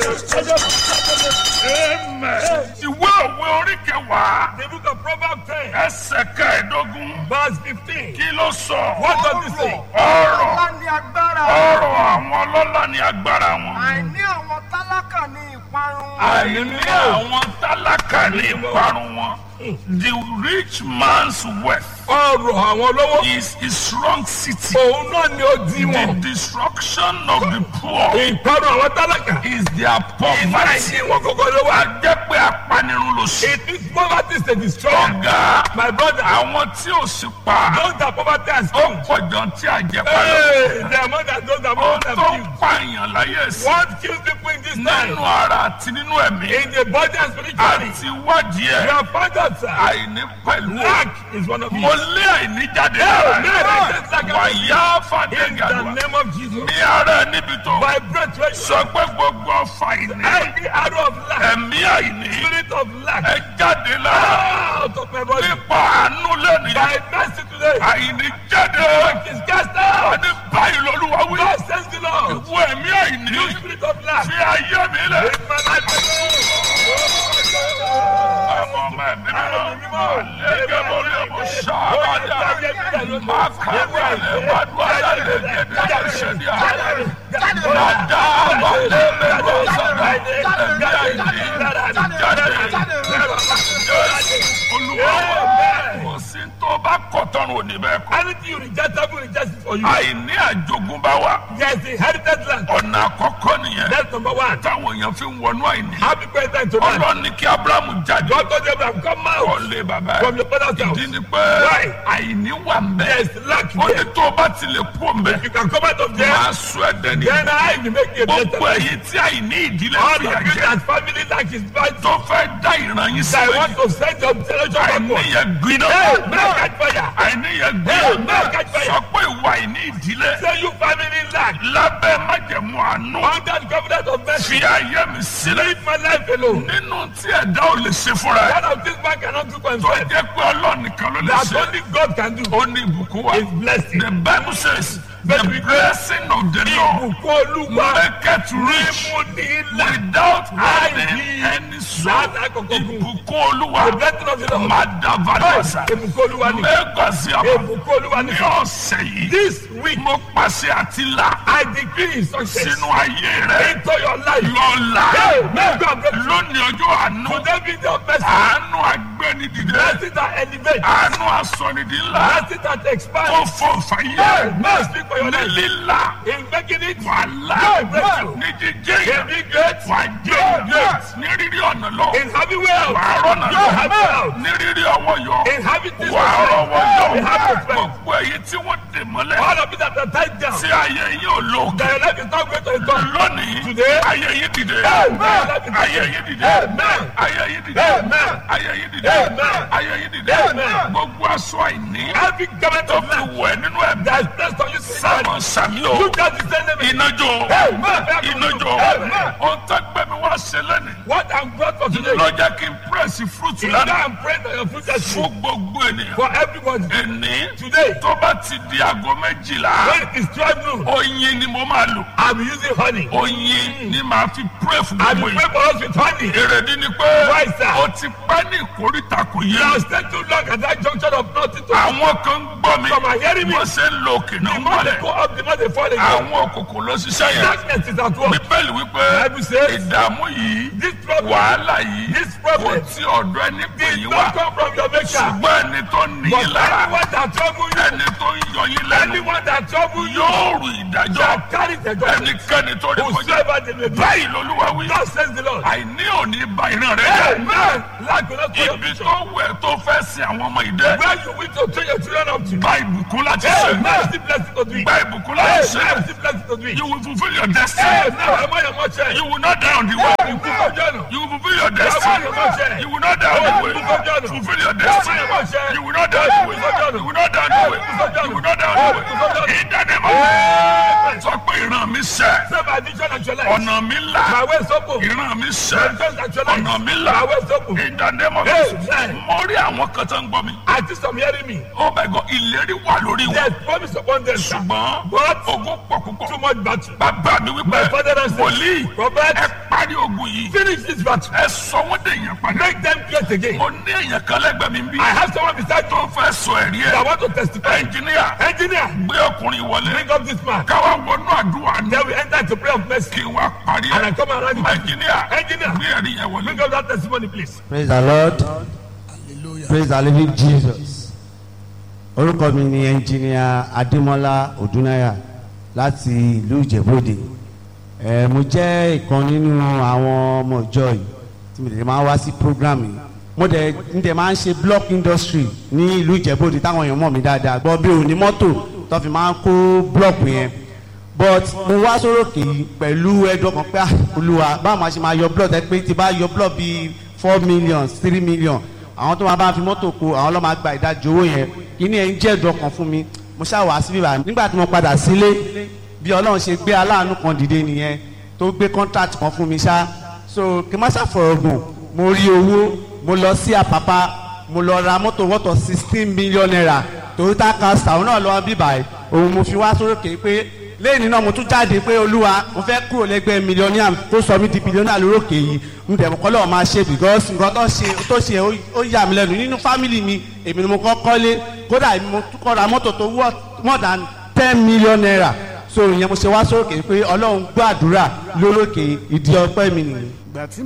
Amen. Ìwé òwe orí kẹwàá The book of Proverbs 10, ẹsẹ̀ kẹẹ̀ẹ́dógún verse 15. kí ló sọ? What does it say? Ọ̀rọ̀ Ọlá ni agbára. ọ̀rọ̀ àwọn ọlọ́lá ni agbára wọn. Àìní àwọn tálákà ni ìparun. Àìní àwọn tálákà ní ìparun wọn. The rich man's wealth Ọrọ̀ àwọn olówó. is his strong city. Òun náà ni ó di The wọn. destruction of the poor Ìparun àwọn tálákà. is their poverty. Ìmáìsí wọn kọ́kọ́ ló wà. Wà jẹ́ pé apanirun ló ṣe. It is poverty is a destroyer. Ọ̀gá My brother, àwọn tí ò sí pa those that poverty has ó come. pọ̀ jọ tí àjẹpá lọ. Hey, the amount that those that Ó poverty tó have killed. pààyàn láyé sí. What kills people in this Nínú time? ara àti nínú ẹ̀mí. In the body and spirituality. Àti wádìí You ẹ̀. have found out, sir. Àìní pẹ̀lú. Lack is one of Mo you. lé àìní jáde lára Amen. ẹ̀. Wàyá In the Fàdégàdùà. name of Jesus. Ní ara ẹ̀ níbi tó. By breath, right? Sọ pé gbogbo ọfà àìní. Every arrow of lack, Ẹ̀mí àìní. spirit of lack, Ẹ jáde lára. out of my body. Nípa àánú lẹ́nu. By mercy today, Àìní jáde. lack is cast out. Ní báyìí lọ́lúwa wí. God sends the Lord. Ìwọ ẹ̀mí àìní. You spirit of lack. Fi ayé mi lẹ̀. Take my life Ọmọ ọmọ ẹ̀mí mímọ́. Àlẹ́gẹ́ lórí ọmọ ṣáájà. Máa kàwé àlẹ́ máa dún àlẹ́ gẹ́gẹ́ ṣẹ́ni àlẹ́. Màdá àbálẹ́ mẹ́rọ sọ̀rọ̀. Ẹ̀mí àìní. Jáde. Olúwa wa. Kò sí tó bá kọ̀ tọ́run òní bẹ́ẹ̀ kọ́. Anything you reject, I will reject it for you. Àìní àjogúnbá wa. Yes, the inherited land. Ọ̀nà àkọ́kọ́ nìyẹn. That's number one. Táwọn èèyàn fi ń wọnú àìní. Happy birthday to man. Ọlọ́run ní kí Ábúráhámù jáde. God told Abraham, come out Ọ̀lẹ́ bàbá from ẹ̀. your father's house. Ìdí ni pé Why? àìní wà ń bẹ̀. There's lack Ó ní there. tó o bá ti lè kú ọ̀nbẹ. You can come out of there. Máa sọ ẹ́ dẹ́ni. Then I will make you a Gbogbo better ẹ̀yin tí àìní ìdílé All fìyà of you jẹ. that family lack is bad. Tó fẹ́ dá ìran yín I sílẹ̀. want to send your generation Àìní backward. yẹn gbiná. Hey, man, catch fire. Àìní yẹn Hey, gbiná. man, catch fire. Sọ pé ìwà àìní ìdílé. Say you family lack. Lábẹ́ májẹ̀mú àánú. Under the covenant of mercy. Fi ayé mi sílẹ̀. Leave my life alone. Nínú tí ẹ̀dá ò lè ṣe fúnra ẹ̀. One of these man cannot do for Tó himself. jẹ́ pé Ọlọ́run nìkan ló lè That ṣe. only God can do. Ó ní ìbùkún wa. Is blessing. The Bible says the blessing of the Lord Ìbùkún Olúwa. maketh rich Mímú ní ilà. without having Láì any sorrow. Láti àkọ́kọ́ gùn. Ìbùkún Olúwa. The blessing of the Lord. Madavadasa. Ìbùkún Olúwa ni. Mẹ́gbàsí àbá. Ìbùkún Olúwa ni. Ní ọ̀sẹ̀ yìí. This week, Mo pàṣẹ àti là I decree success sínú ayé rẹ̀. into your life. Lọ́la. Hey, may God bless you. Lónìí ọjọ́ àánú. Today be your best. Àánú agbẹ́nidìde. Blessing that elevate. Àánú asọ̀nìdì ńlá. Blessing that expand. Tó fọ Hey, fàyè. may speak for your Ní life. lílà. In making it, Wàhálà. Hey, bless you. Ní jíjẹ́ in yẹn. being great, Wà á jẹ́ Great. Ní rírí ọ̀nà lọ. in having wealth, Wà á rọ̀nà you lọ. have wealth. Ní rírí ọwọ́ yọ. In having this Wà á rọwọ́ in having yọ. strength. Gbogbo èyí tí wọ́n dè mọ́lẹ̀. All of it that are tied down. Tí ayé yín ò lò. That your life is not going to return. Lónìí. Today. Ayé yín dìde. Amen. Ayé yín dìde. Amen. Ayé yín dìde. Amen. Ayé yín dìde. Amen. Ayé yín dìde. Amen. Gbogbo aṣọ àìní. Every government Tó of fi life wẹ̀ nínú ẹ̀mí. that is placed on you Sámọ̀ spiritually, sàmí o. you just descend them. Iná jó. Amen. Iná jó. Amen. Ohun tó gbẹ mi wá ṣe lẹ́nu. What I'm brought for today. Ló jẹ́ kí n pírẹ́sì fúrúùtù Is that lánàá. I'm praying that your future is Fún gbogbo ènìyàn. for everybody. Èní Today, tó bá ti di aago méjìlá. when it is 12 noon, Oyin ni mo máa lò. I'll be using honey. Oyin ni màá fi pírẹ́ fún I'll gbogbo be ènìyàn. praying for us with honey. Èrèdí ni pé Why, sir? o ti pẹ́ ní ìkórìtà kò yé You mi. have stayed too long at that junction of nothing to Àwọn kan ń gbọ́ mi. Some are hearing me. Wọ́n ṣe ń lo òkè náà The more they mọ́lẹ̀. go up, the more they fall again. Àwọn òkùnkùn ló ṣiṣẹ́ yẹn. Darkness is at work. Bíbélì wípé Bible says, ìdààmú yìí This problem wàhálà yìí This kò problem tí ọ̀dọ̀ ẹni pè did yín not wá. come from your maker. Ṣùgbọ́n ẹni tó ní But yín lára anyone that trouble you, ẹni tó ń yọ yín lẹ́nu anyone that trouble you, yóò rù ìdájọ́ shall carry the judgment. ẹnikẹ́ni tó rí kọjá. Whosoever they may be. Báyìí lolúwa wí. God says the Lord. Àìní òní ba ìran rẹ̀ jẹ́. Amen. Lack will not follow Ibi you. tó wẹ̀ tó fẹ́ sin àwọn ọmọ ìdẹ́. Where you wish to train your children up to. Gba ìbùkún láti ṣe. Amen. Still blessed to do it. Gba ìbùkún láti ṣe. Amen. Still blessed to do it. You will fulfill your destiny. Amen. Am I your mother? You will not die on the way. You cook up journal. You will fulfill your destiny. You will not die on the way. Fulfill your destiny. You will not die on the way. You will not die on the way. You will not die on the way. In the name of Jesus. Sọ pé pé ìran mi sẹ̀ Say my vision actualized. ọ̀nà mi My là way is open. ìran mi My sẹ̀ vision actualized. ọ̀nà mi là My way is open. ìdánimọ̀ Amen. mo rí àwọn kan tó ń gbọ́ mi I think some hearing me. ó bẹ̀ gan ìlérí wà lórí wọn There's promise upon them. sir. ṣùgbọ́n But ogun pọ̀ púpọ̀ too much battle. bàbá mi wípé My father and wòlíì Prophet, ẹ parí ogun yìí finish this battle. ẹ sọ wọ́n dé èèyàn padà Make them great again. mo ní èèyàn kan lẹ́gbẹ̀ẹ́ mi bí I have someone beside tó you fẹ́ sọ ẹ̀rí that ẹ̀ want to testify. ẹnjìníà Engineer, gbé ọkùnrin wọlé bring up this man. káwá wọnú àdúrà ní Then we enter into prayer of mercy. kí n wá parí And I ẹ̀ come around you. ẹnjìníà Engineer, gbé ẹ̀rí yẹn wọlé. bring up that testimony, please. praise the lord praise the living jesus orúkọ mi ni ẹnjìníà adémọlá odúnáyà láti ìlú ìjẹ̀bọ́dẹ ẹ mo jẹ́ ìkan nínú àwọn ọmọ ìjọ yìí tí mo dẹ̀ máa wá sí program yìí mo dẹ̀ ń dẹ̀ máa ń ṣe block industry ní ìlú ìjẹ̀bọ́dẹ táwọn èèyàn mọ̀ mí dáadáa gbọ́ bí òní mọ́tò tó fi máa ń kó block yẹn but mo wá sórókè yìí pẹ̀lú ẹ̀dùn ọkàn pé ah, olúwa báwo máa ṣe máa yọ block ẹ pé tí bá yọ block bíi four million three million àwọn tó máa bá fi mọ́tò kó àwọn ló máa gba ìdajì owó yẹn kíní ẹ̀ ń jẹ́ ẹ̀dùn ọkàn fún mi mo ṣáà wá síbí báyìí nígbà tí mo padà sílé bí ọlọ́run ṣe gbé aláàánú kan dìde nìyẹn tó gbé contract kan fún mi ṣá so kí n má ṣàfọ̀rọ̀ gùn mo rí owó mo lọ sí àpápá mo lọ ra mọ́tò wọ́tọ̀ sixteen million naira toyota castor òun náà lọ́wọ́ bí báyìí òun mo fi wá sórókè pé lẹ́yìn náà mo tún jáde pé olúwa mo fẹ́ kúrò lẹ́gbẹ́ mílíọ̀nìà tó sọ mí di bílíọ̀nìà lórókè yìí n tẹ̀ kọ́ lọ́wọ́ máa ṣe because nǹkan tó ṣe tó ṣe ó- ó yà mí lẹ́nu nínú fámìlì mi èmi ni mo kọ́ kọ́lé kódà èmi mo tún kọ́ ra mọ́tò tó wọ́ more than ten million naira so ìyẹn mo ṣe wá sórókè pé ọlọ́run gbọ́ àdúrà lórókè ìdí ọpẹ́ mi nìyí.